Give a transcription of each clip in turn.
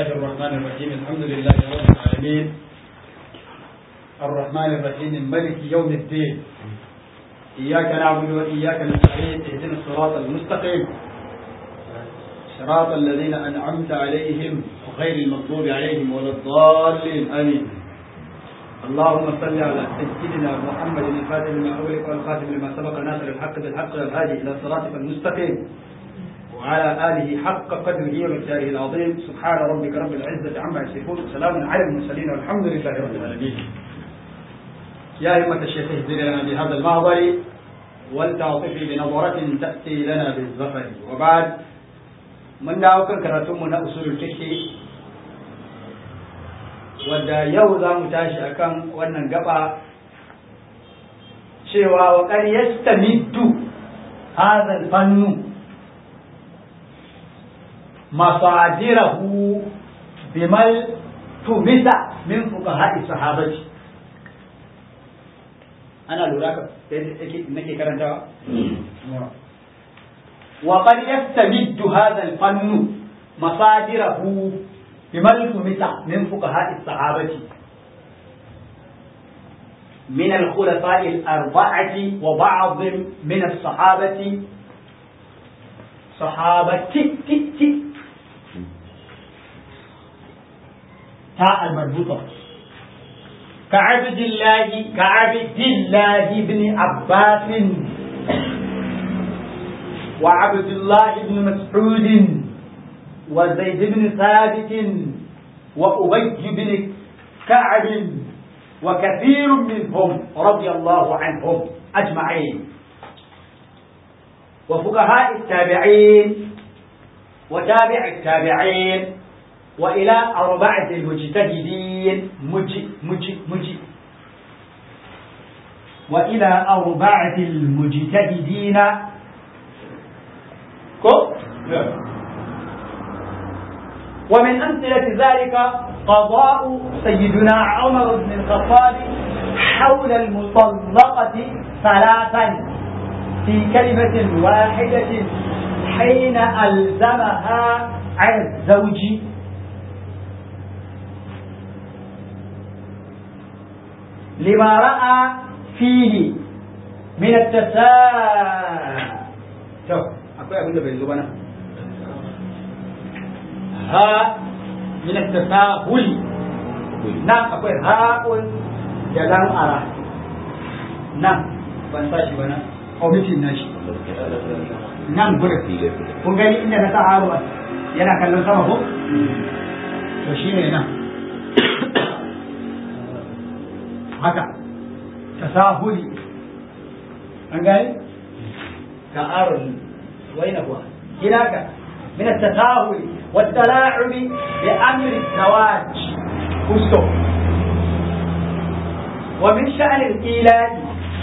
الله الرحمن الرحيم الحمد لله رب العالمين الرحمن الرحيم ملك يوم الدين إياك نعبد وإياك نستعين اهدنا الصراط المستقيم صراط الذين أنعمت عليهم غير المغضوب عليهم ولا الضالين آمين اللهم صل على سيدنا محمد الفاتح لما أغلق والخاتم لما سبق ناصر الحق بالحق والهادي إلى صراطك المستقيم وعلى آله حق قدره ومقداره العظيم سبحان ربك رب العزة عما يصفون وسلام على المرسلين والحمد لله رب العالمين يا أئمة الشيخ اهدنا لنا بهذا المعبر ولتعطفي بنظرة تأتي لنا بالظفر وبعد من دعوك كراتم أصول الفقه wadda yau za mu tashi akan wannan gaba cewa wa kan yastamiddu hadha fannu masadirahu bimal tumisa min fuqaha'i sahabati ana lura ka nake karantawa wa qad yastamiddu hadha al-fannu masadirahu بما التمس من فقهاء الصحابة من الخلفاء الأربعة وبعض من الصحابة صحابة تي تي تي تاء المربوطة كعبد الله كعبد الله بن عباس وعبد الله بن مسعود وزيد بن ثابت وأبي بن كعب وكثير منهم رضي الله عنهم أجمعين وفقهاء التابعين وتابع التابعين وإلى أربعة المجتهدين مجي مجي مجي وإلى أربعة المجتهدين كو ومن أمثلة ذلك قضاء سيدنا عمر بن الخطاب حول المطلقة ثلاثا في كلمة واحدة حين ألزمها على الزوج لما رأى فيه من التساهل شوف أقول أقول لك ها من التساهل نعم أقول هاء جلال أرى نعم ban sa shi ba na omitin na shi nan gudun kun gani inda na sa haruwa yana kallon sama ko to shi ne nan haka tasahuli an gani ka aron waina kuwa gina ka من التساهل والتلاعب بأمر الزواج كسو ومن شأن الإيلاء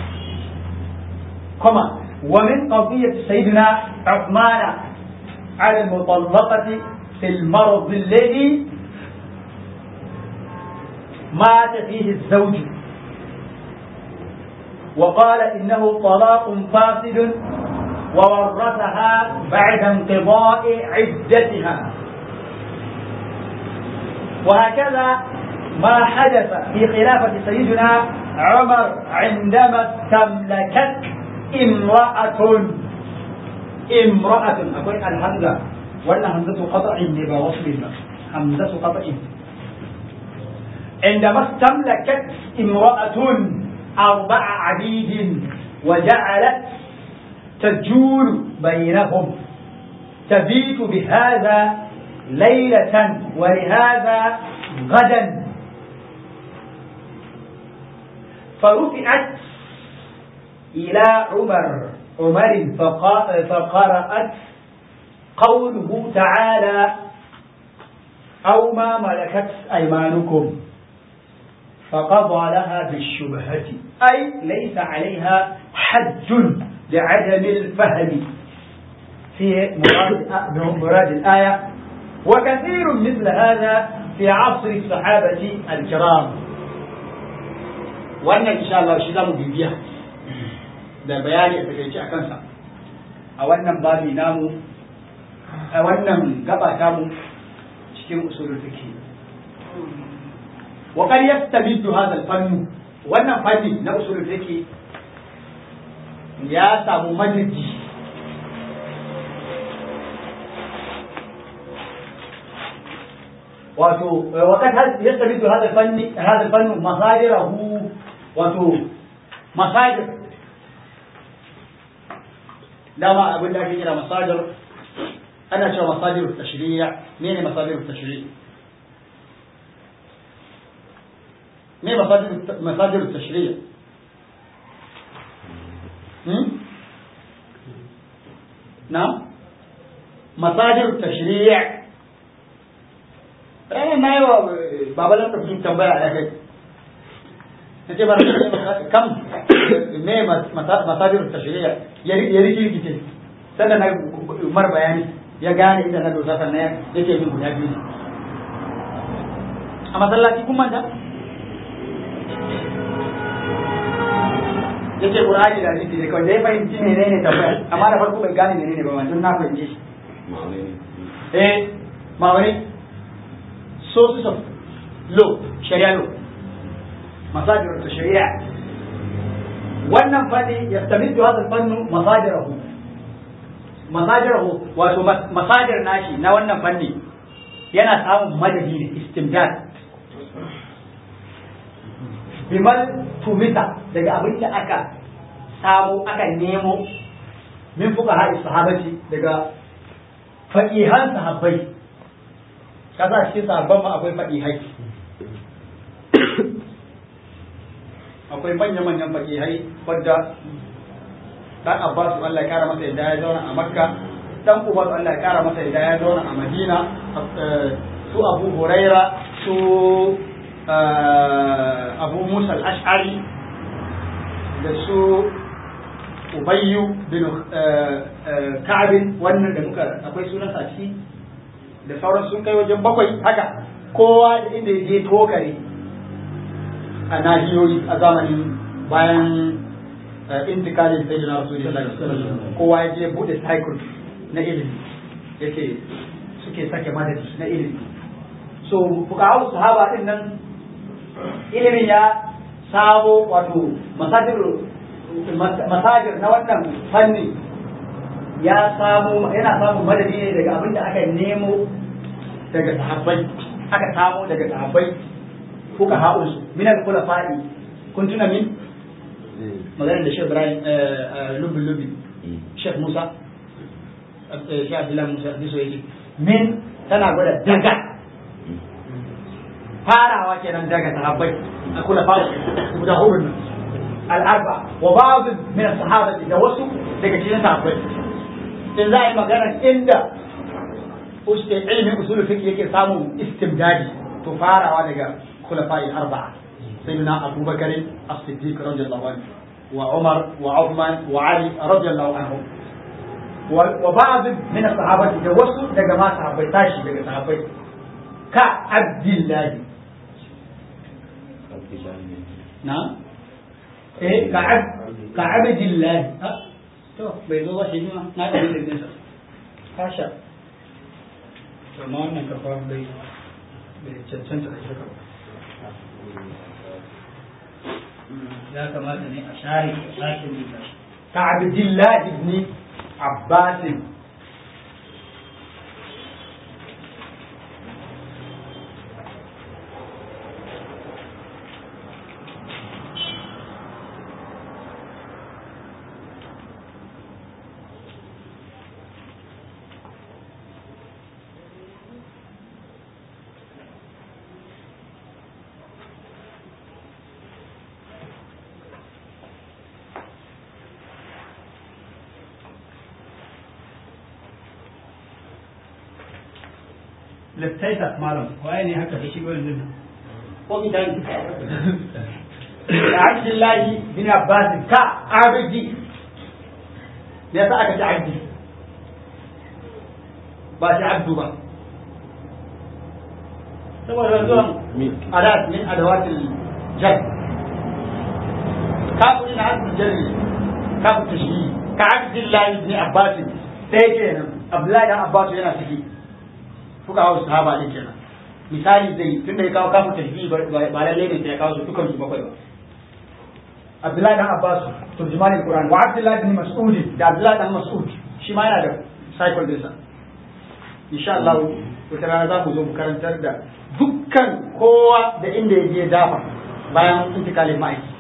كما ومن قضية سيدنا عثمان على المطلقة في المرض الذي مات فيه الزوج وقال إنه طلاق فاسد وورثها بعد انقضاء عدتها وهكذا ما حدث في خلافة سيدنا عمر عندما استملكت امرأة امرأة أقول الهمزة ولا همزة قطع لما وصل همزة قطع عندما استملكت امرأة أربع عبيد وجعلت تجول بينهم تبيت بهذا ليلة ولهذا غدا فرفعت إلى عمر عمر فقرأت قوله تعالى أو ما ملكت أيمانكم فقضى لها بالشبهة أي ليس عليها حج لعدم الفهم في مراد, مراد الآية وكثير مثل هذا في عصر الصحابة الكرام وأن إن شاء الله شيء بيبيع da bayani a takaice a kansa a wannan babi namu a wannan gaba tamu cikin usulul fiqh wa qad yastabiddu hadha al-fann wannan fanni na usulul fiqh ya samu majiji wato وقد يستبد هذا الفن هذا الفن مصادره wato masajir dama abin da ake kira masajir ana cewa masajir tashriya mene masajir tashriya me masajir masajir tashriya hmm na masajir tashriya ranar na yi wa babalan da tambaya a kai na ce bara kam me masajir tashriya ya riki rikice sannan na mar bayani ya gane inda na dosa sannan yake min guda biyu a masallaci kun manta yace qur'ani da hadisi ne kawai da ya fahimci menene tambaya amma da farko bai gane menene ba wannan na fahimce shi eh ma'auni sources of law sharia law مصادر التشريع wannan fanni ya stamiddu hadha fannu masajirahu masajirahu wato masadir nashi na wannan fanni yana samun madadi ne istimdad bimal tumita daga abin da aka samu aka nemo min fuka haɗi sahabati daga faƙihan sahabbai kasa cikin sahabban ma akwai faƙihai akwai manya-manyan fakihai wadda dan Abbas Allah ya kara masa yadda ya zauna a Makka dan Umar Allah ya kara masa yadda ya zauna a Madina su Abu Huraira su Abu Musa al-Ash'ari da su Ubayyu bin Ka'ab wannan da muka akwai sunan sa ciki da sauran sun kai wajen bakwai haka kowa da inda ya je tokare a nahiyoyi a zamanin bayan intikalin sai na rasu kowa ya je bude cycle na ilimi yake suke sake madadi na ilimi so fukahu sahaba din nan ilimin ya samo wato masajir masajir na wannan fanni ya samu yana samun madadi ne daga abin da aka nemo daga sahabbai aka samo daga sahabbai kuka haɗu min al-khulafa'i kun tuna min maganar da Sheikh Ibrahim lubin lubin Sheikh Musa Sheikh Abdullah Musa Diso yake min tana gwada daga farawa kenan daga sahabbai a khulafa'i guda hudu nan al-arba wa ba'd min as-sahabati da wasu daga cikin sahabbai in za a yi magana inda ilmin usul fiqh yake samun istimdadi to farawa daga خلفاء الأربعة سيدنا أبو بكر الصديق رضي الله عنه وعمر وعثمان وعلي رضي الله عنهم وبعض من الصحابة توسوا لجماعة صحابي تاشي لجماعة صحابي كعبد الله نعم إيه كعبد كعبد الله to bai zo ba shi ma na da ilimin sa kasha to ma wannan kafa bai bai cancanta da shirka ba ya kamata ne a share sake rubuta shi ka abdullah ibn abbas littaita malam waye ne haka da shi ba yanzu ko mi dan Abdullahi bin Abbas ka abdi ne sa aka ci abdi ba shi abdu ba saboda zuwan adat min adawatil jar kafin na hadin jarri kafin tashi ka Abdullahi bin Abbas sai kenan Abdullahi dan Abbas yana ciki fuka hau sahaba ne kenan misali zai tunda ya kawo kafin tajbi ba lalle ne sai ya kawo su dukan su bakwai ba Abdullahi dan Abbas turjumanin Qur'an wa Abdullahi bin Mas'ud da Abdullahi dan Mas'ud shi ma yana da cycle din sa insha Allah wata rana za ku zo mu karantar da dukkan kowa da inda ya je dafa bayan intikalin ma'aiki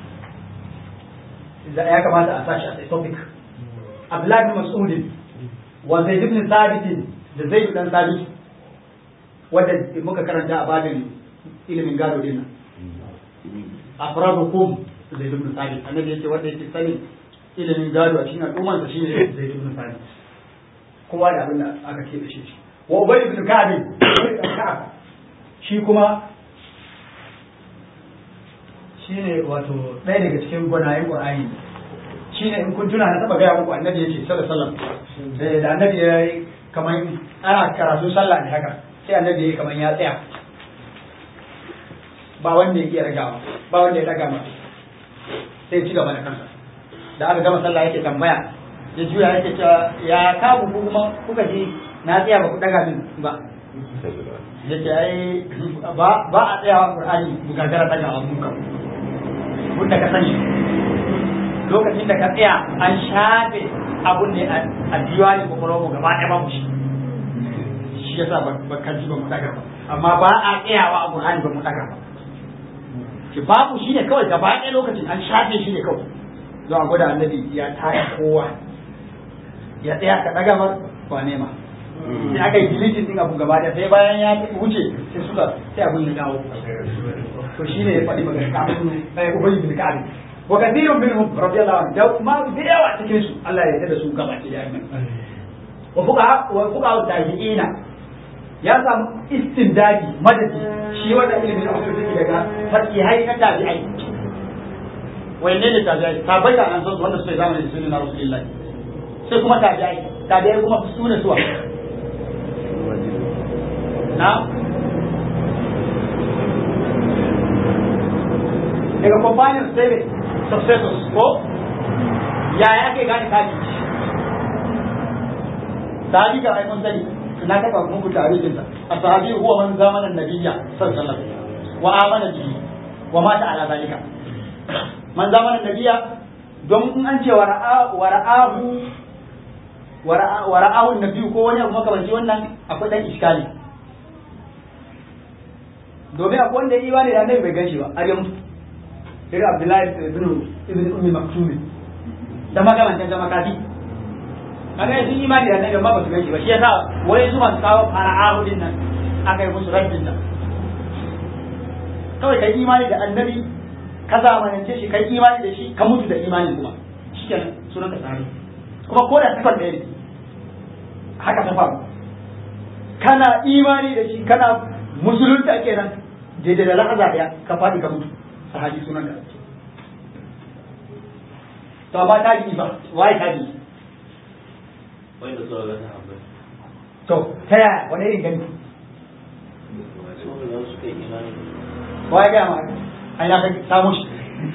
ya kamata a sashi a topic Abdullahi bin Mas'ud wa Zaid ibn Thabit da Zaid dan Thabit wanda muka karanta a babin ilimin gado din nan afradukum Zaid ibn Thabit annabi yace wanda yake sanin ilimin gado a cikin al'ummar sa shine Zaid ibn Thabit kowa da abin da aka ce da shi wa Ubay ibn Ka'ab Ka'ab shi kuma shine wato ɗaya daga cikin gwanayen Qur'ani shine in kun tuna na taba gaya muku annabi yace sallallahu alaihi wasallam da annabi ya yi kamar ana karatu sallah ne haka sai annabi ya yi kamar ya tsaya ba wanda ya iya ragawa ba wanda ya daga ma sai ci gaba da kansa da aka gama sallah yake tambaya ya juya yake cewa ya kabu ku kuma kuka ji na tsaya ba ku daga min ba yace ai ba ba a tsayawa qur'ani mu gagara daga mun kan mun da ka sani lokacin da ka tsaya an shafe abun ne a diwani ko kuma gaba ɗaya babu shi shi yasa ba ka ji ba mu daga ba amma ba a tsayawa a qur'ani ba mu daga ba ki babu shi ne kawai gaba ɗaya lokacin an shafe shi ne kawai don a gwada annabi ya taya kowa ya tsaya ka daga ba ba nema sai aka yi dilitin din abu gaba ɗaya sai bayan ya wuce sai suka sai abun ya dawo to shi ne ya faɗi magana kafin sai ubangi bin ka'ab wa kathirun minhum radiyallahu anhu da ma da yawa cikin su Allah ya yarda da su gaba ɗaya wa fuqa wa fuqa tabi'ina ya samu istindadi madadi shi wanda ilimin da aka take daga fakihai na tabi'ai wai ne ne tabi'ai tabai da an san wanda suka zamanin da sunan rasulullahi sai kuma tabi'ai tabi'ai kuma su ne suwa na daga companions sai ne successors ko yaya ake gane tabi'i sahabi ga ai mun sani na taba muku tarihin sa ashabi huwa man zamana nabiyya sallallahu alaihi wasallam wa amana bihi wa mata ala zalika man zamana nabiyya don in an ce wa ra'a wa ra'ahu wa ra'ahu nabiyyu ko wani abu makamanci wannan akwai dan iskali domin akwai wanda yi wani da annabi bai ganshi ba har ya mutu irin abdullahi ibn ibn ummi maktumi da makamantan zama kafi kaga sun imani da annabi amma ba su ganshi ba shi yasa wai su masu kawo fara'ahu din nan aka yi musu rabbin nan kawai kai imani da annabi ka zamanance shi kai imani da shi ka mutu da imani kuma shikenan sunan ka tsari kuma ko da sifar ɗaya ne haka ta faru kana imani da shi kana musulunta kenan daidai da lahaza ɗaya ka faɗi ka mutu sahabi sunan ka to amma tabi'i ba waye tabi'i wanda suka ga sahabbai to ta yaya wani irin gani su da suka yi imani wa ya gaya ma ai na kai samu shi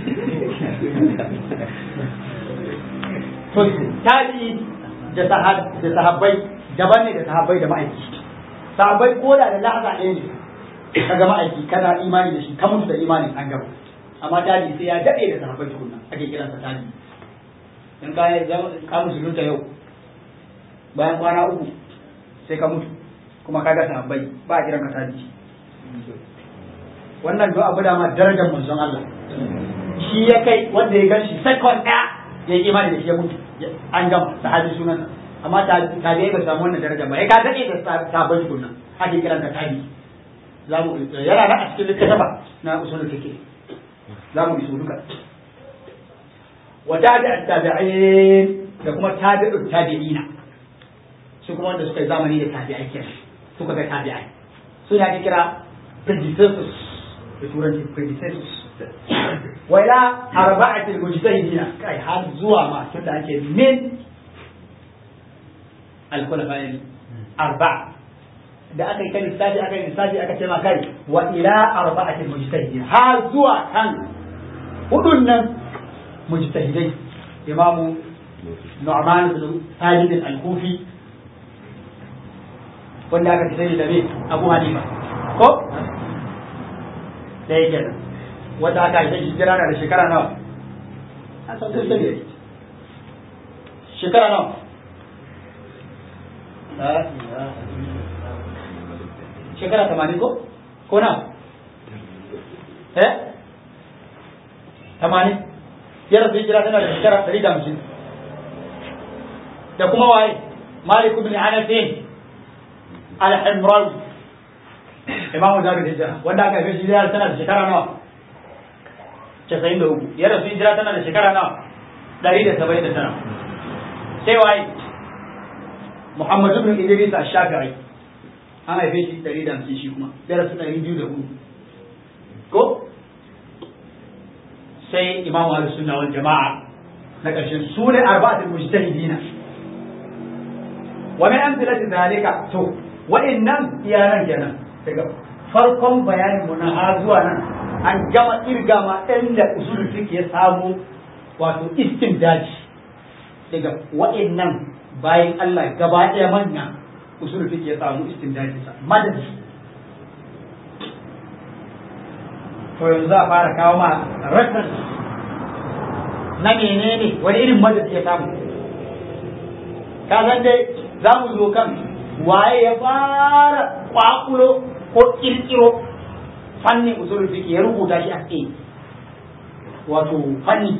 to tabi da sahab da sahabbai daban ne da sahabbai da ma'aiki sahabbai ko da da lahaza ɗaya ne ka ga ma'aiki kana imani da shi ka mutu da imanin an gaba amma tabi sai ya daɗe da sahabbai tukunna ake kiransa tabi in ka ka musulunta yau bayan kwana uku sai ka mutu kuma ka ga sahabbai ba a kiran ka tabi wannan do abu da ma darajar manzon Allah shi ya kai wanda ya ganshi second ɗaya ya yi imani da shi ya mutu an gama sahabi sunan amma tabi'ai ba samu wannan daraja ba ya ka dade da sabon tukunna ake kiran ka tabi za mu yana da a cikin littafa na usulul fiqh za mu iso duka wa tabi'at tabi'in da kuma tabi'ut tabi'ina su kuma wanda suka yi zamani da tabi'ai kenan suka ga tabi'ai su ne ake kira predecessors da turanci predecessors wa ila arba'atil mujtahidina kai har zuwa ma tunda ake min al-khulafa'il arba'a da aka yi kan lissafi aka yi lissafi aka ce ma kai wa ila arba'atil mujtahidin har zuwa kan hudun nan mujtahidai imamu Nu'man bin Thabit al-Kufi wanda aka fi sani da me Abu Hanifa ko da yake nan wanda aka haife shi jira na da shekara nawa an san kun sani shekara nawa shekara tamanin ko ko na eh tamanin ya rasu hijira tana da shekara ɗari da hamsin da kuma waye malik ibn anas al-himrawi imamu darul hijira wanda aka haife shi hijira tana da shekara nawa casa'in da uku ya rasu hijira tana da shekara nawa ɗari da saba'in da tara sai waye muhammadu ibn idris ash-shafi'i an haife shi ɗari da hamsin shi kuma ya rasu ɗari biyu da hudu ko sai imamu ahlus sunna wal jama'a na ƙarshen su ne arba'atul mujtahidina wa min amsalati zalika to wa'annan iyalan kenan daga farkon bayanin mu na har zuwa nan an gama irga ma inda usulul fiqh ya samu wato istimdaji daga wa'annan bayan Allah gaba ɗaya manya usulul fiqh ya samu istimdaji sa madadi to yanzu za a fara kawo ma reference na menene wani irin madadi ya samu ka san dai za mu zo kan waye ya fara kwakulo ko kirkiro fannin usulul fiqh ya rubuta shi a tsaye wato fanni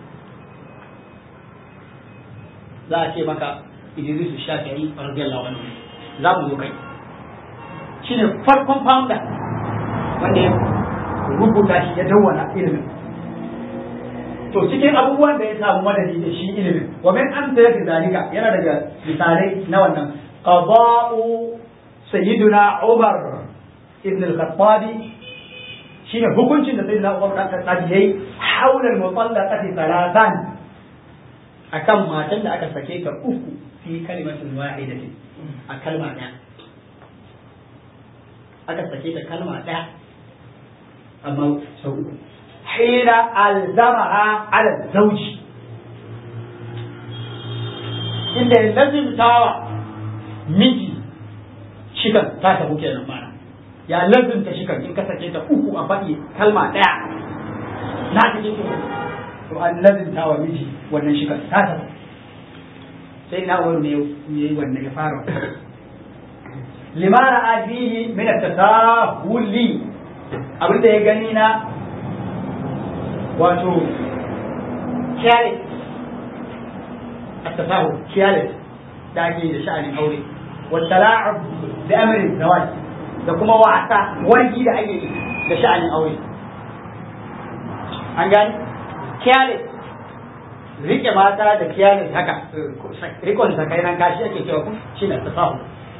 za a ce maka Idris Shafi'i radiyallahu anhu za mu zo kai shine farkon founder wanda ya rubuta shi ya dawwana ilimin to cikin abubuwan da ya samu madadi da shi ilimin wa min amsalati zalika yana daga misalai na wannan qada'u sayyiduna Umar ibn al-Khattab shine hukuncin da sayyidina Umar dan Khattab yayi haula al-mutallaqati thalathan akan matan da aka sake ta uku fi kalimatin wahidatin a kalma daya aka sake ta kalma daya amma sau uku حين ألزمها على الزوج inda ya lazimtawa miji shikan ta samu kenan mana ya lazimta shikan in ka sake ta uku a faɗi kalma ɗaya na ta ke to an lazimtawa miji wannan shikan ta samu sai na wani ne yi wannan ya fara limara abihi min at-tasahuli abinda ya gani na wato careless a tasahu careless da ake da sha'anin aure والتلاعب بأمر الزواج da kuma wasa wargi da ake yi da sha'anin aure an gani careless rike mata da careless haka rikon sakainan kashi ake cewa ku shi na tasahu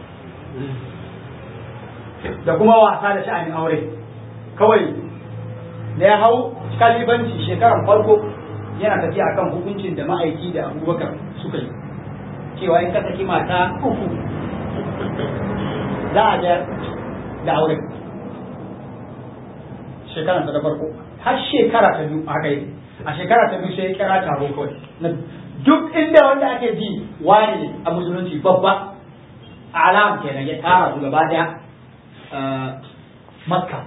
da kuma wasa da sha'anin aure kawai da ya hau kalibanci shekarar farko yana tafiya akan hukuncin da ma'aiki da abubakar suka yi cewa in ka saki mata uku za a ga da aure shekara ta farko har shekara ta biyu haka yi a shekara ta biyu sai ya kira taro kawai duk inda wanda ake ji wani a musulunci babba alam kenan ya tara su gaba daya makka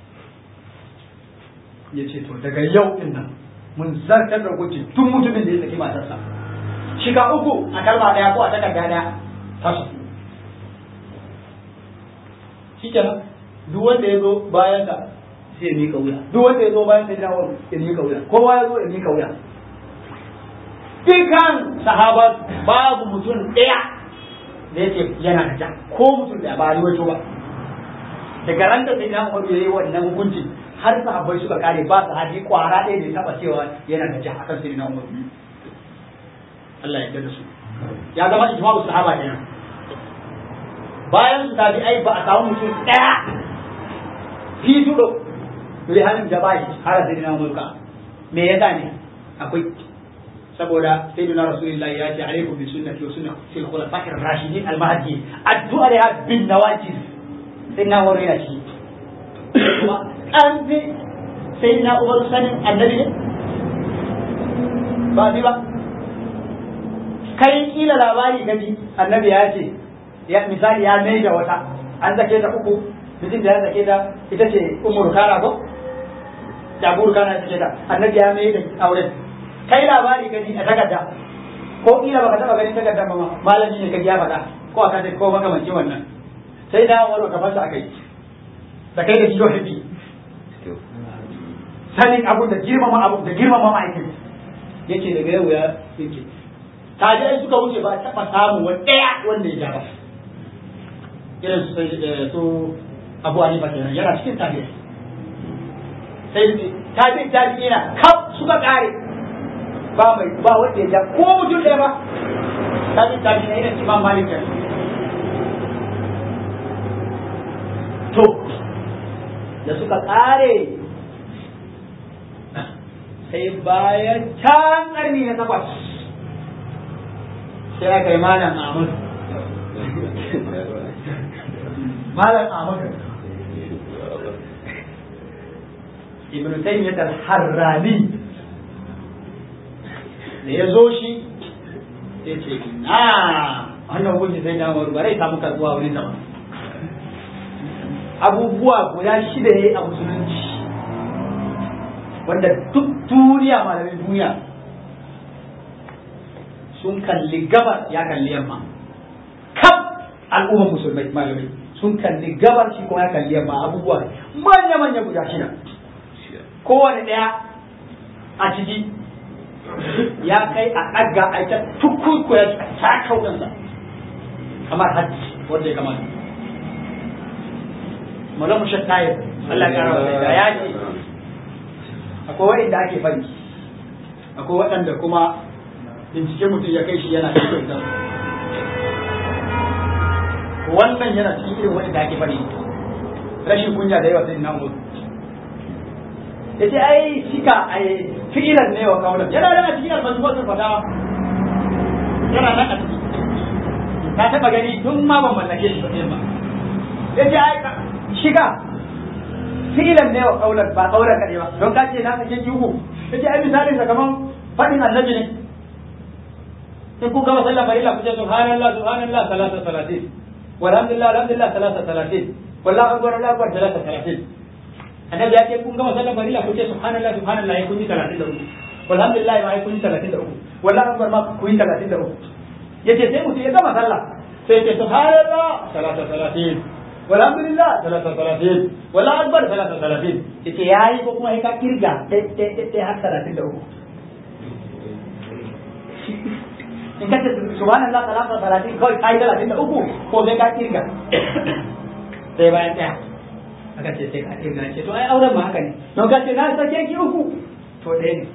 ya ce to daga yau din nan mun zartar da hukunci tun mutumin da ya saki matarsa shiga uku a kalma daya ko a takarda daya tasu shi kenan duk wanda ya zo bayan da sai ya mika wuya duk wanda ya zo bayan sai ya ya mika wuya kowa ya zo ya mika wuya dukan sahaba babu mutum ɗaya da yake yana da ja ko mutum da ba riwato ba daga ran da sai na Umar yayi wannan hukunci har sahabbai suka kare ba su hadi kwara ɗaya da ya taba cewa yana da ja akan sai na Umar Allah ya yarda da su ya zama ijma'u sahaba kenan bayan su tabi ai ba a samu mutum ɗaya fi tudo dole halin da bai har sai na Umar ka me yasa ne akwai saboda sayyidina rasulullahi ya ce alaikum bi sunnati wa sunnati al-khulafa'ir rashidin al-mahdi addu alaiha bin nawajis sai na wuri ya shi an fi sai na ubar sanin annabi ne ba bi ba kai kila labari ka ji annabi ya ce ya misali ya mai da wata an zake ta uku mutum da ya sake ta ita ce umar kana ko da buru kana ita ce ta annabi ya mai da auren kai labari ka ji a takarda ko kila baka taba ganin takardar ba ma malami ne ka ya faɗa ko aka ce ko makamancin wannan sai da wani ka fasa akai da kai da shi haɗi sanin abu da girmama abu da girmama ma'aikin yace daga yau ya yake tajai suka wuce ba taɓa samun wani ɗaya wanda ya ja ba irin su su abu hanifa kenan yana cikin tabi'i sai tabi'i tabi'i na kaf suka kare ba mai ba wanda ya ja ko mutum ɗaya ba tabi'i tabi'i na irin imam malik kenan to da suka kare sai bayan can ƙarni na takwas sai aka yi malam Ahmad malam Ahmad Ibn Taymiyyah al-Harrani da ya zo shi sai ce na wannan hukunci sai na wani bare samu karbuwa wani sama abubuwa guda shida ya yi a musulunci wanda duk duniya malamin duniya sun kalli gabar ya kalli yamma kaf al'ummar musulmai malamai sun kalli gabar shi kuma ya kalli yamma abubuwa manya manya guda shida kowane ɗaya a ciki ya kai a ɗaga a ita tukurku ya ta kaudansa kamar hajji wanda ya kamata malamu shattayar Allah ya kara da ya ce akwai waɗanda ake fari akwai waɗanda kuma bincike mutum ya kai shi yana cikin da wannan yana cikin irin waɗanda ake fari rashin kunya da yawa sai na umar ya ce ai shika ai fi'ilan ne wa kaulan yana nan a cikin almajmuwatul fatawa yana nan a ciki ka taɓa gani tun ma ban mallake shi ba ba ya ce ai shika fi'ilan ne wa kaulan ba kaulan kaɗai ba don ka ce na sake yuhu ya ce ai misalin sa kaman faɗin annabi ne in kun gama sallah farilla ku ce subhanallah subhanallah salasa salatin walhamdulillah alhamdulillah salasa salatin wallahu akbar allahu akbar salasa salatin annabi ya ce kun gama sallah farilla ku ce subhanallah subhanallah ya kun yi 33 walhamdulillah ma ya kun yi 33 wallahu akbar ma kun yi 33 yace sai mutum ya gama sallah sai ya ce subhanallah salasa salatin walhamdulillah salasa salatin wallahu akbar salasa salatin yace yayi ko kuma ka kirga dai har 33 in ka ce subhanallah salatu salatin kawai kai talatin da uku ko sai ka kirga sai bayan ɗaya aka ce sai ka kirga ce to ai auren ma haka ne don ka ce na sake ki uku to ɗaya ne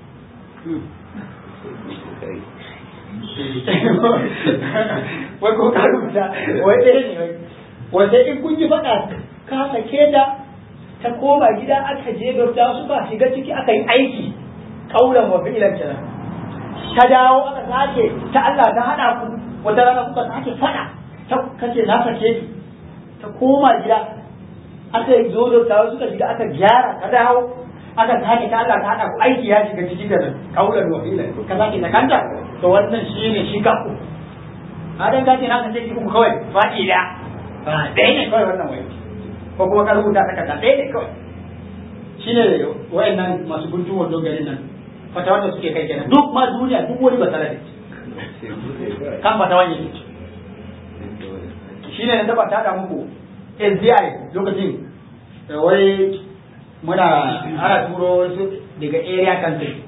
wai ko ka rubuta wai ɗaya ne wai wai sai in kun yi faɗa ka sake ta ta koma gida aka je gauta suka shiga ciki aka yi aiki kaulan wa fi'ilan kenan ta dawo aka sake ta Allah ta hada ku wata rana kuka sake fada ta kace na sake ki ta koma gida aka yi zo da tawo suka shiga aka gyara ta dawo aka sake ta Allah ta hada ku aiki ya shiga cikin da kaulan wa fi'lan ka sake ta kanta to wannan shine shi ka ku adan ka ce na sake ki ku kawai fadi da ba dai ne kawai wannan wai ko kuma ka rubuta ta kanta dai ne kawai shine wayannan masu guntun wando garin nan fata wanda suke kai kenan duk ma duniya duk wani ba tare kan fata wani ne shine na taba tada muku SDI lokacin wai muna ana turo wasu daga area country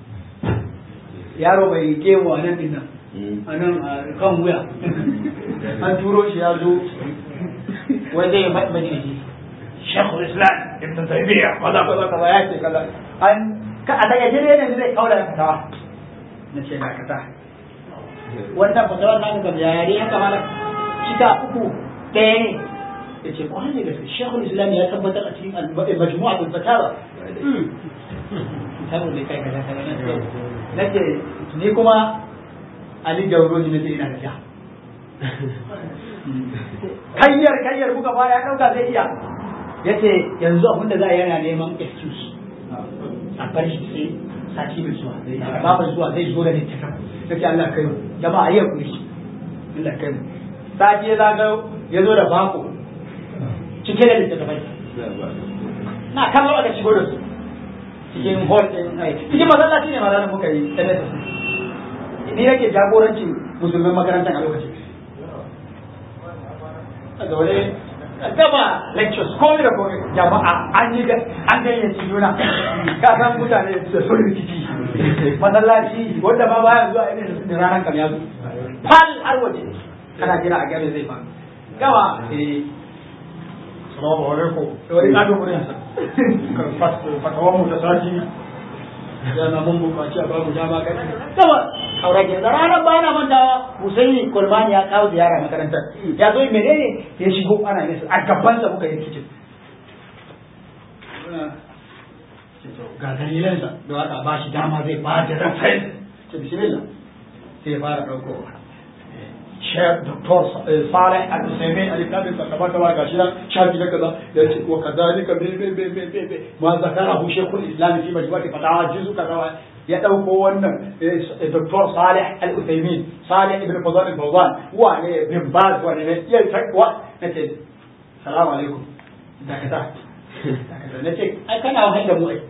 yaro bai gemu a nan dinnan a nan kan wuya an turo shi ya zo wai zai majalisi shekul islam ibn taymiya kaza kaza kaza ya ce kaza an ka a daga jire ne zai kaula da fatawa na ce na kasa wannan fatawar na ga yare haka mana shika uku ɗaya ne ya ce kwanan ne gaske shekul islam ya tabbatar a cikin majmu'a da fatawa saboda ne kai kaza kaza na ce ni kuma ali jauro ne nace ina da ja kayyar kayyar kuka fara ya dauka zai iya yace yanzu abin da za a yana neman excuse a bar shi sai sati mai zuwa babu zuwa zai zo da littafin sai Allah kai mu jama'a yau kuri Allah kai mu sati ya zaga ya zo da bako cike da littattafai na kallo aka shigo da su cikin hall din cikin masallaci ne ma ranar muka yi NSS ni nake jagorancin musulman makarantar a lokacin a zaune gaba lectures komai da komai jama'a an yi an gayyaci juna ka san mutane da sun rikici masallaci wanda ma baya zuwa irin da ranar kam ya zo fal har waje kana jira a gare zai faru gaba eh salamu alaikum wani kado gurin sa fatawan mu ta sati yana mun bukaci a babu dama kai gaba aurage da ranar ba na mantawa Husaini Kulmani ya kawo ziyara makarantar ya zo menene ya shigo ana yin a gaban sa muka yi kicin ga dalilansa da aka ba shi dama zai ba da reference ce bismillah sai ya fara dauko Sheikh Dr. Saleh Al-Usaimin al-Kabir kamar kamar gashi nan shafi na kaza da ce wa kadhalika be be be be be be ma zakarahu Sheikhul Islam fi majmu'ati fatawa juzu kaza ya dauko wannan Dr. Saleh Al-Usaimin Saleh ibn Fadl al-Fawzan wa ne bin Baz wa ne ya takwa nace salamu alaikum da kaza nace ai kana wahai da mu ai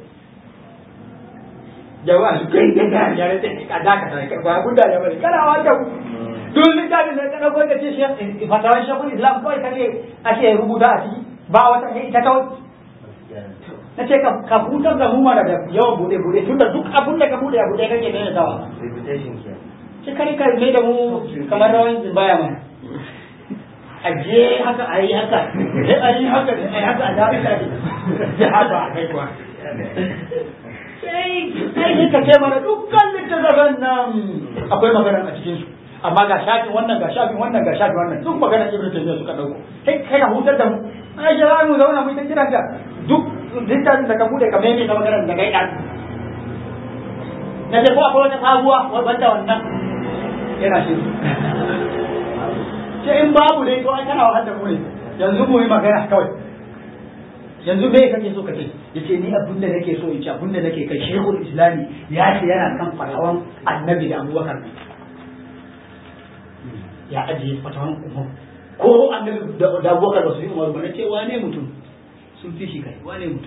jama'a kai da ga ya ne ka da ka sai ba gunda ya bari kana wahai da mu duk littafin da ka dauko ka ce shi fatawar shekul islam kawai kake ake rubuta a ciki ba wata ita kawai na ce ka hutar da mu mana da yawan bude bude tun da duk abun da ka bude a bude kake ne tawa ce kare ka mai da mu kamar rawan zimbaya mana a je haka a yi haka sai a yi haka a yi haka a dafi da ya haka a kai kuwa sai sai ka ce mana dukkan littattafan nan akwai magana a cikinsu amma ga shafin wannan ga shafin wannan ga shafin wannan duk magana ibnu taymiya suka dauko kai kai ka hutar da mu ai jira mu zauna mu ta kiran ka duk littafin da ka bude ka meme ka magana da kai dan na ce ko akwai wata sabuwa wanda wannan yana shi ce in babu dai to ai kana wahal da mu ne yanzu mu yi magana kawai yanzu me kake so ka ce yace ni abin da nake so in ce abin da nake kai shehul islami ya ce yana kan fatawan annabi da abubakar ya ajiye fatawan umar ko annabi da abubakar ba su yi umar ba na ce wane mutum sun fi shi kai wane mutum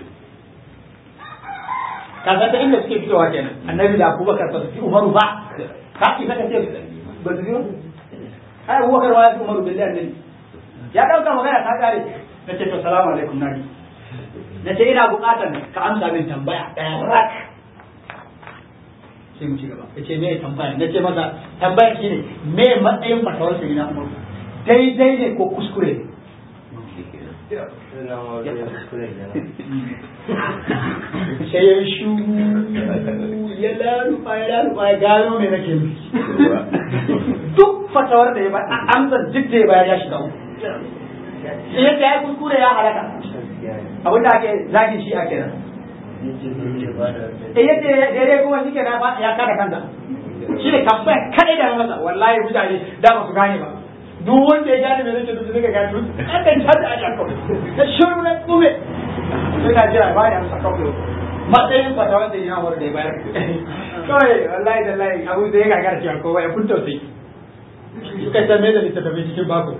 kaga ta inda suke fitowa kenan annabi da abubakar ba su fi umaru ba ka ki saka ce ba su fi ai abubakar ba ya fi umaru billahi annabi ya dauka magana ta kare na ce to salamu alaikum nabi na ce ina bukatar ka amsa min tambaya ɗaya rak sai mu ci gaba ya ce me tambaya na ce masa tambaya shi ne me matsayin fatawar sai na umaru daidai ne ko kuskure sai ya shu ya lalufa ya lalufa ya gano me nake nufi duk fatawar da ya ba amsar duk da ya bayar ya shiga uku yadda ya kuskure ya halaka abin da ake zagin shi a kenan eh yadda daidai kuma shi kenan ya kada kanta shi ne tambaya kadai da masa wallahi mutane da ba su gane ba duk wanda ya gane me zai duk suka gane duk an dan tada a janko da shiru na tsume suna jira ba ya amsa kawai matsayin fata wanda ya hawar da ya bayar kawai wallahi da layi abu da ya gagara cewa kowa ya kunta sai suka san me da littattafai cikin bako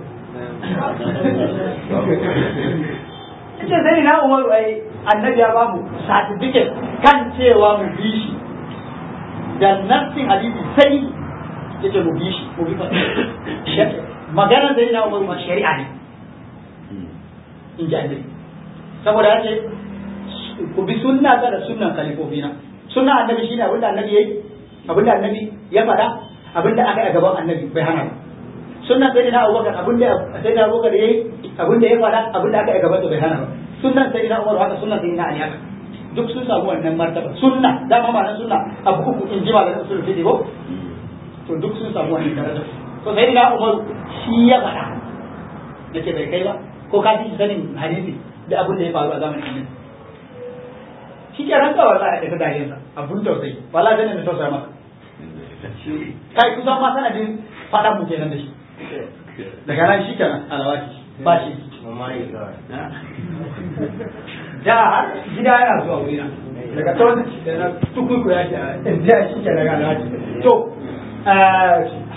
Ita sai na umaru ai annabi ya ba mu certificate kan cewa mu bi shi da nassin hadisi sai yace mu bi shi mu bi maganar da na umaru ma shari'a ne in ji annabi saboda yace ku bi sunna ta da sunnan kalifofina sunna annabi shine abinda annabi yayi abinda annabi ya faɗa abinda aka yi a gaban annabi bai hana ba sunnan sai na abubakar abinda sai na abubakar yayi abinda ya faɗa abinda aka yi a gaban bai hana ba sunnan sai na umar haka sunnan sai na ali haka duk sun samu wannan martaba sunna dama ma na sunna abu uku in ji malamin usul fiqh ko to duk sun samu wannan daraja to sai na umar shi ya faɗa nace bai kai ba ko ka ji sanin hadisi da abin da ya faru a zamanin annabi shi ke ranka wallahi da ta dare sa abun tausayi wallahi zan ne tausaya maka kai kusan ma sanadin faɗan mu kenan da shi daga nan shi kenan alawaki ba shi da har gida yana zuwa wurina daga tsawon da na tukuku ya ce da shi ke daga alawaki to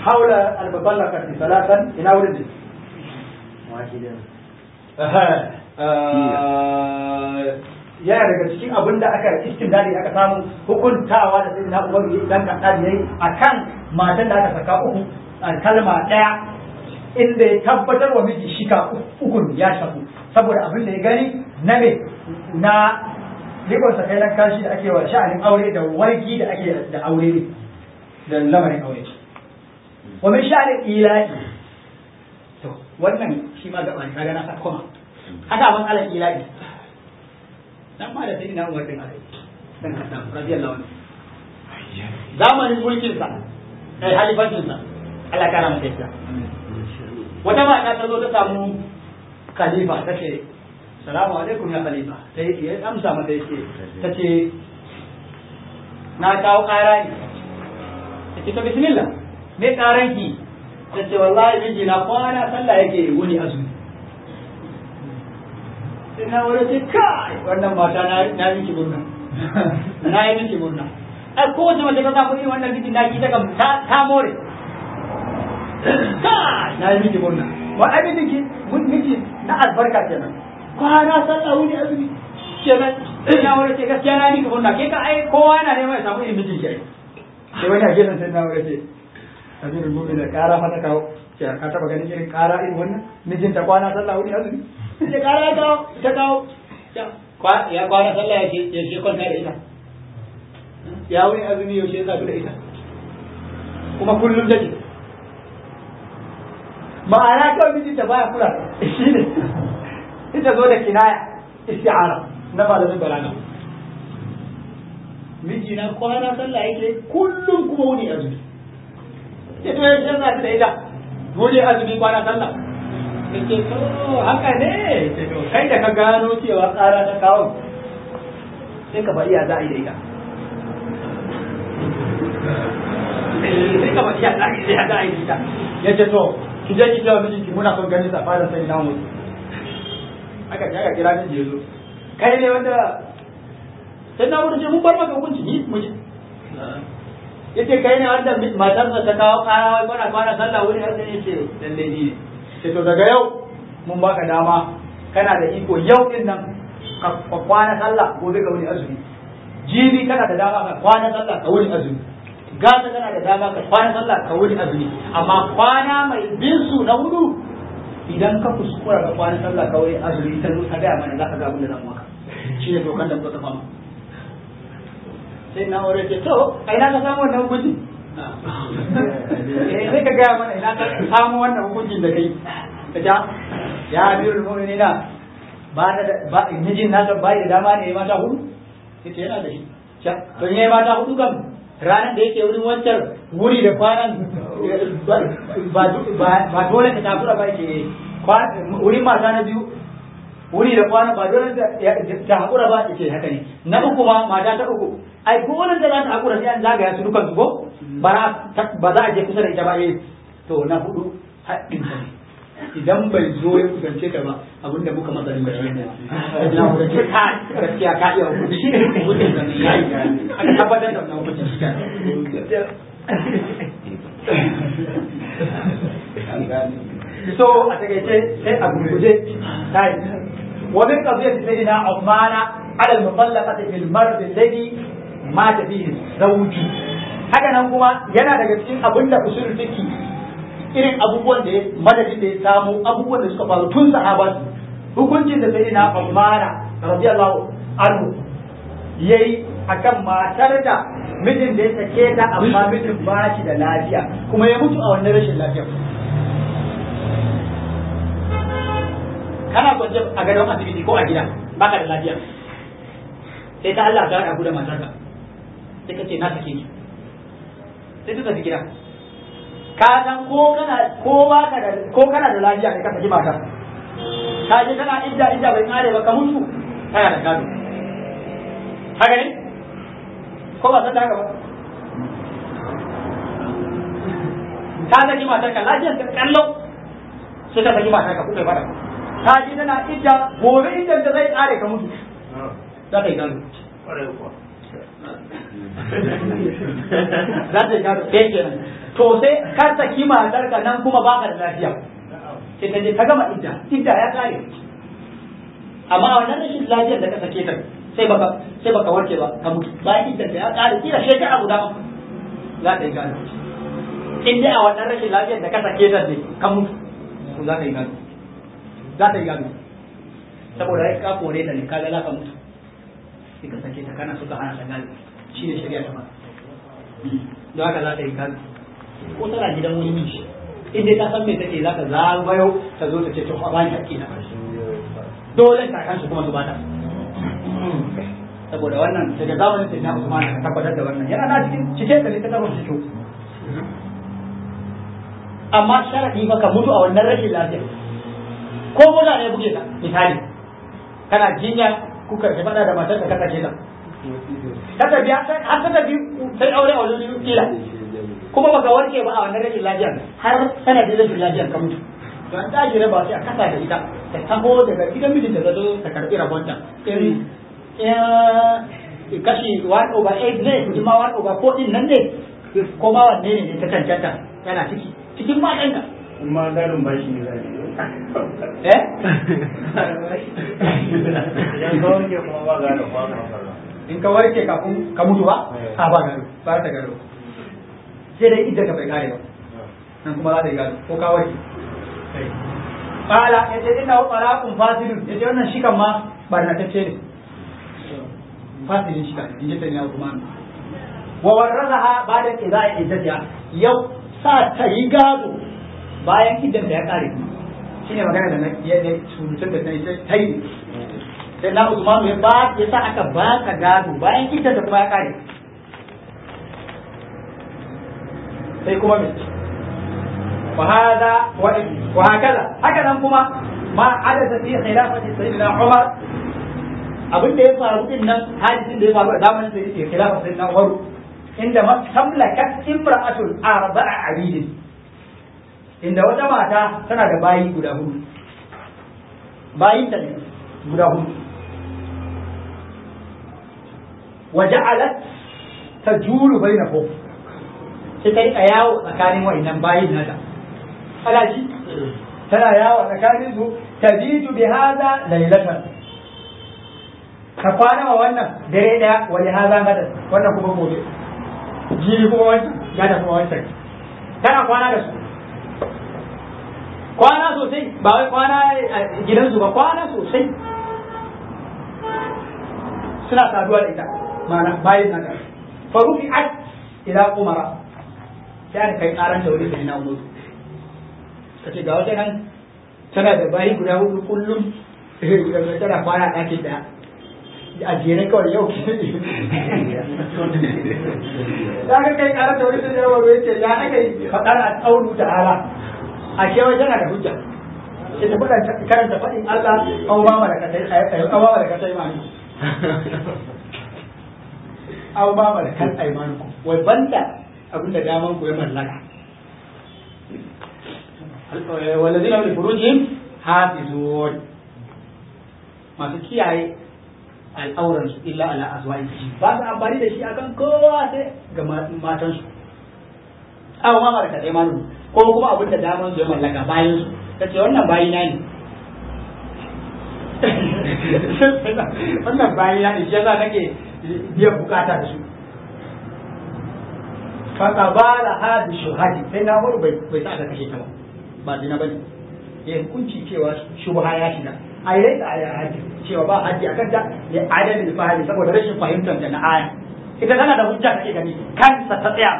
haula albaballa karfi salatan ina wurin ne yana daga cikin abin da aka istindadi aka samu hukuntawa da sai na uwar dan kaɗa yayi akan matan da aka saka uku a kalma ɗaya inda ya tabbatar wa miji shika ukun ya shafu saboda abin da ya gani na me na rikon sa kai nan kashi da ake wa sha'anin aure da wargi da ake da aure ne da lamarin aure wa min sha'anin ilahi to wannan shi ma gaba ne kaga na sa koma haka ban alal ilahi dan ma da sayyidina Umar bin Abi dan Khattab radiyallahu anhu zamanin mulkin sa kai halifancin sa Allah kana masa yadda wata mata ta zo ta samu khalifa ta ce salamu alaikum ya khalifa sai ya amsa mata yace ta ce na kawo ƙara ne ta ce ta bismillah me ƙaran ki ta ce wallahi miji na kwana sallah yake wuni azumi sai na wani ce kai wannan mata na na miki murna na yi miki murna ai kowace mace ta samu irin wannan miji na ki ta kam ta more kai na yi miki murna wa ai miki mun miki na albarka kenan kwana sallah wuni azumi kenan ina wani ce gaskiya na miki murna ke ka ai kowa yana neman ya samu irin mijin ki ai sai wani a gefen sai na wani ce amirul mu'minin kara fata kawo ce ka taba ganin irin kara irin wannan mijinta kwana sallah wuni azumi ce kara ya kawo ta kawo ya kwana sallah ya ce ya ce kwanta da ita ya wuni azumi yaushe ya zafi da ita kuma kullum take ma'ana kawai mijinta baya kula shi ne ita zo da kinaya isti'ara na malamin balaga miji na kwana sallah yake kullum kuma wuni azumi ita ya ce za da ita wuni azumi kwana sallah ce to haka ne ce to kai da ka gano cewa tsara ta kawo sai ka bari ya za a yi da ita sai ka bari ya za a yi da ita ya ce to ki je ki ce wa mijinki muna son gani sa fara sai na mutu aka ji aka kira miji ya zo kai ne wanda sai na wurin ce mun bar maka hukunci ni mu yace kai ne wanda matarsa ta kawo kaya wai kwana kwana sallah wuri har sai yace lalle ni ne sai to daga yau mun baka dama kana da iko yau din nan ka kwana sallah gobe ka wuri azumi jibi kana da dama ka kwana sallah ka wuri azumi gata kana da dama ka kwana sallah ka wuri azumi amma kwana mai bin su na hudu idan ka kuskura ka kwana sallah ka wuri azumi ta zo ka gaya mana za ka ga abin da zan maka shi ne dokan da muka fama sai na aure ce to a ina ka samu wannan hukunci eh sai ka gaya mana ina ka samu wannan hukuncin da kai ka ja ya biyu mu'minina ba da ba mijin nasa bai da dama ne ya mata hudu yace yana da shi to ne mata hudu kam ranar da yake wurin wancan wuri da kwanan ba dole ka takura ba ke wurin mata na biyu wuri da kwana ba dole ta haƙura ba ce haka ne na uku ma mata ta uku ai ko wannan da za ta haƙura sai an zagaya su dukan su ko ba za a je kusa da ita ba eh to na hudu haɗin ta ne idan bai zo ya kusance ta ba abinda muka masa ne shi ne na hudu ce ka gaskiya ka iya hukunci shi ne hukuncin da ne yayi aka tabbatar da wannan hukuncin shi so a takaice sai a gurguje tayi ومن قضية سيدنا عثمان على المطلقة في المرض الذي مات فيه الزوج haka nan kuma yana daga cikin abin da usul fiki irin abubuwan da madadin da ya samu abubuwan da suka faru tun sahaba hukuncin da sai na Uthman radiyallahu anhu yayi akan matar da mijin da ya sake ta amma mijin ba shi da lafiya kuma ya mutu a wannan rashin lafiya kana kwance a gadon asibiti ko a gida baka da lafiya sai ta Allah ta haɗa da matarka sai ka ce na sake ki sai ta tafi gida ka san ko kana ko baka da ko kana da lafiya kai ka saki matar ka je kana idda idda bai kare ba ka mutu kana da gado haka ne ko ba san da haka ba ka saki matarka lafiyar ka kallo sai ka saki matarka kuka fara ta ji tana idda gobe idan da zai tsare ka mutu za ta yi gado za ta yi gado ɗaya kenan to sai ka saki matar ka nan kuma baka da lafiya sai ta je ta gama idda idda ya tsare amma a wannan rashin lafiyar da ka sake ta sai baka sai baka warke ba ka mutu bayan idan ta ya ƙare kila shekara guda ma za ta yi gado in dai a wannan rashin lafiyar da ka sake ta ne ka mutu to za ka yi gado za ta yi gado saboda ya ka kore ta ne ka ga za ka mutu sai ka sake ta kana suka hana ta gado shi ne shari'a ta ba don haka za ta yi gado ko tana gidan wani miji in dai ta san me take za ta zagayo ta zo ta ce to ba ni hakki na dole ta kansu kuma su bata saboda wannan daga zamanin sai na Usman ka tabbatar da wannan yana na cikin cike da littafin cikin amma sharadi fa ka mutu a wannan rashin lafiya ko mota ne buge ka misali kana jinya kuka ka fada da matar ka kaka ta ta tafi har ta tafi sai aure a wajen kila kuma baka warke ba a wannan rashin lafiyar har sanadin rashin lafiyar ka mutu to an tashi raba sai a kasa da ita ta taho daga gidan mijinta ta zo ta karbi rabonta irin kashi 1 over 8 ne kuma 1 over 4 din nan ne ko ma wanne ne ta cancanta yana ciki cikin matan ka Kuma garin bashi ne zai eh Idan ka wanke kuma ba gado ba ka farla. in ka warke kafin ka mutu ba a ba gado ba ta gado sai dai idda ka bai kare ba nan kuma za ta yi gado ko ka warke Kala ya ce ina wa talaqun fasidun ya ce wannan shikan ma barnatacce ne fasidin shika in ji tanya Usman wa warazaha ba'da qida'i iddatiha yau sa ta yi gado bayan iddan da ya kare shine magana da na ya ne surutun da sai ta yi sai na Usman ya ba ya sa aka ba ka gado bayan iddan da kuma ya kare sai kuma me وهذا وهكذا هكذا كما ما حدث في خلافة سيدنا عمر abin da ya faru din nan hadisin da ya faru a zamanin da yake khilafa sai na Umar inda tamlakat imra'atul arba'a abidin inda wata mata tana da bayi guda hudu bayin ta ne guda hudu wa ja'alat tajulu bainahum sai ta rika yawo tsakanin wa'annan bayin nata alaji tana yawo tsakanin su tabitu bi hada laylatan ka kwana wa wannan dare daya wani haza gadan wannan kuma gobe jiri kuma wancan gada kuma wancan tana kwana da su kwana sosai ba wai kwana a gidansu ba kwana sosai suna saduwa da ita ma'ana bayin nata farufi at ila umara sai aka kai karan da wuri sai na umar ka ce ga wata nan tana da bayi guda hudu kullum tana kwana ɗakin ɗaya a jere kawai yau da aka kai karan da wuri sai na umar ce ya aka yi faɗar a tsaunu ta ala a kewa tana da hujja sai ta faɗa karanta faɗin Allah an ba ma da kasai an ba ma da kasai ma an ba ma da kan aimanuku wai banda abinda daman ku ya mallaka walladina li furujihim hafizun masu kiyaye al'auran su illa ala azwaji ba su amfani da shi akan kowa sai ga matan su aw ma barka dai manu ko kuma abin da daman su ya mallaka bayan su kace wannan bayi na ne wannan bayi na ne shi yasa nake biyan bukata da su fakabala hadi shuhadi sai na wani bai bai sa aka kashe ta ba ba zina bane ya hukunci cewa shubha ya shiga a yi da aya haji cewa ba haji akan ta ya adalin fahimi saboda rashin fahimtar da na aya ita tana da hujja take gani kansa ta tsaya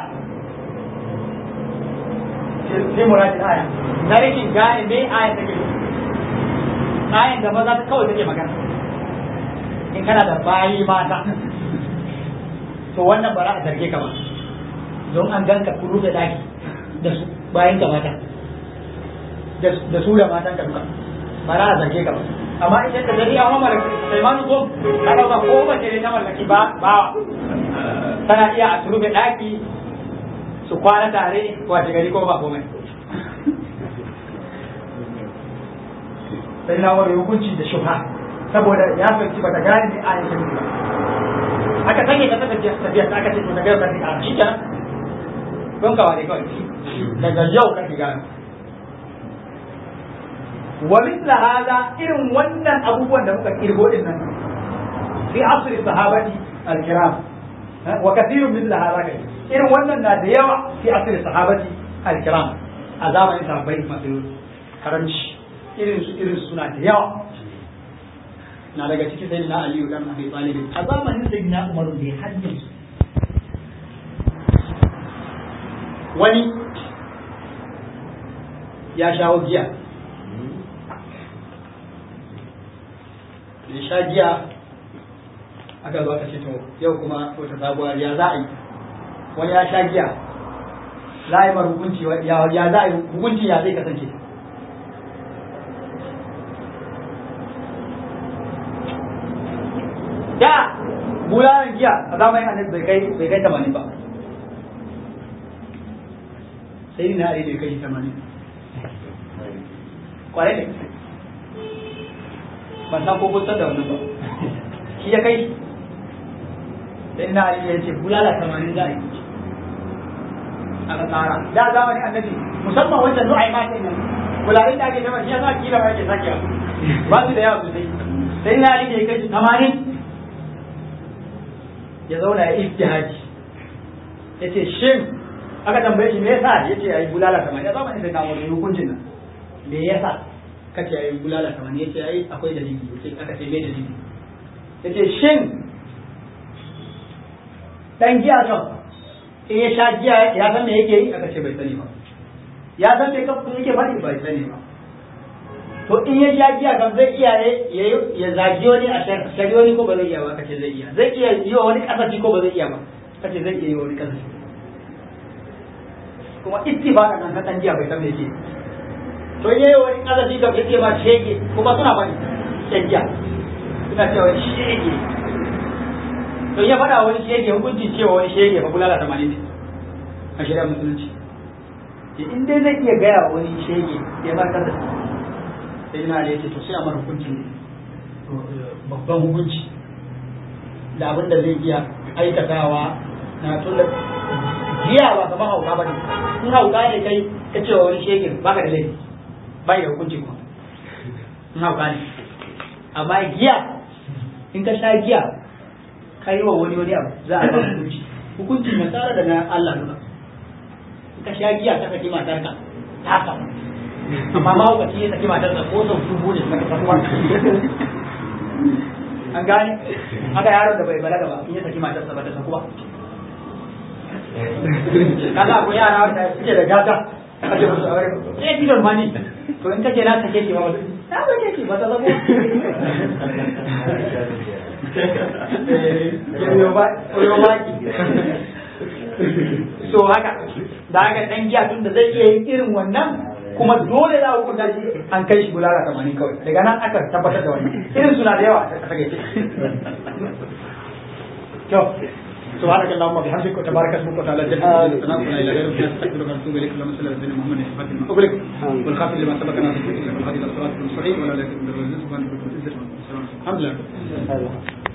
sai muradin aya na rashin gane me aya take ayan da maza ta kawai take magana in kana da bayi mata to wannan ba za a zarge ka ba don an ganka ku rufe daki da su bayan ka mata da su da matan ka duka ba za a zarge ka ba amma ita da gari an mamala sai ma ko ka dauka ko ba ce ta mallaki ba ba tana iya a rufe daki su kwana tare wace gari ko ba komai sai na wani hukunci da shubha saboda ya fahimci ba ta gane ne a yankin ba aka sanya ta tafiya tafiya aka ce to daga yau ka rika shi kenan don ka ware kawai daga yau ka shiga wa mithla hada irin wannan abubuwan da muka kirgo din nan fi asri sahabati al-kiram wa kathirun mithla hada kai irin wannan na da yawa fi asri sahabati al-kiram a zamanin sahabbai masu karanci irin su irin suna da yawa na daga ciki sai na aliyu dan abi talib a zamanin sai na umaru bai hajjin wani ya shawo giya ya sha giya aka zo aka ce to yau kuma wata sabuwa ya za a yi wani ya sha giya za a yi mar hukunci ya za a yi hukunci ya zai kasance da bulalan giya a zamanin annabi bai kai bai kai tamanin ba sai ni na ali bai kai tamanin kwarai ne ban san ko kusa da wannan ba shi ya kai sai na ali ya ce bulala tamanin za a yi aka tsara da zamanin annabi musamman wancan nu'ai ma sai nan bulalin da ake nema shi ya sa kila ba yake sakewa ba su da yawa sosai sai na ali ya kai tamanin ya zauna ya ijtihadi ya ce shin aka tambaye shi me yasa ya ce ayi bulala kamar ya zama sai na wani hukuncin nan me yasa kace ayi bulala kamar ya ce ai akwai dalili ya ce aka ce me dalili ya ce shin dan giya kan in ya sha giya ya san me yake yi aka ce bai sani ba ya san me kafin yake faɗi bai sani ba to in ya sha giya kan zai iya ya zagi wani a shari wani ko ba zai iya ba kace zai iya zai iya yi wa wani kasafi ko ba zai iya ba kace zai iya yi wa wani kasafi kuma ittifaqan nan kan giya bai san me yake to yayi wani kasafi da yake ma shege kuma suna bani shan giya suna cewa shege to ya faɗa wani shege hukuncin cewa wani shege fa bulala tamanin ne a shari'ar musulunci in dai zai iya gaya wani shege ya ba kasafi sai na da yake to sai a mara hukunci babban hukunci da abin da zai iya aikatawa na tunda giya ba kamar hauka ba ne in hauka ne kai ka ce wani shegin baka da laifi bai da hukunci kuma in hauka ne amma giya in ka sha giya ka yi wa wani wani abu za a ba hukunci hukunci na tsara da na Allah duka in ka sha giya ka saki matarka ta samu amma mahaukaci ya saki matarsa ko sau dubu ne suka sakuwa an gane haka yaron da bai balaga ba in ya saki matarsa ba ta saku ba kaga akwai yara wanda suke da gata ake musu aure sai bidon mani to in kace na sake ki ma wata ta ba ke ba ta zabo so haka da haka dan giya tun da zai iya yin irin wannan kuma dole za a hukunta shi an kai shi bulala tamanin kawai daga nan aka tabbatar da wani irin suna da yawa a takaice kyau سبحانك اللهم وبحمدك وتبارك اسمك وتعالى جدك وتنام لا اله الا انت نستغفرك ونتوب اليك اللهم صل على سيدنا محمد الفاتح لما اغلق والخاتم لما سبق ناصر الحديث الصراط المستقيم ولا لا تكن بالرزق سبحانك وتعالى الحمد لله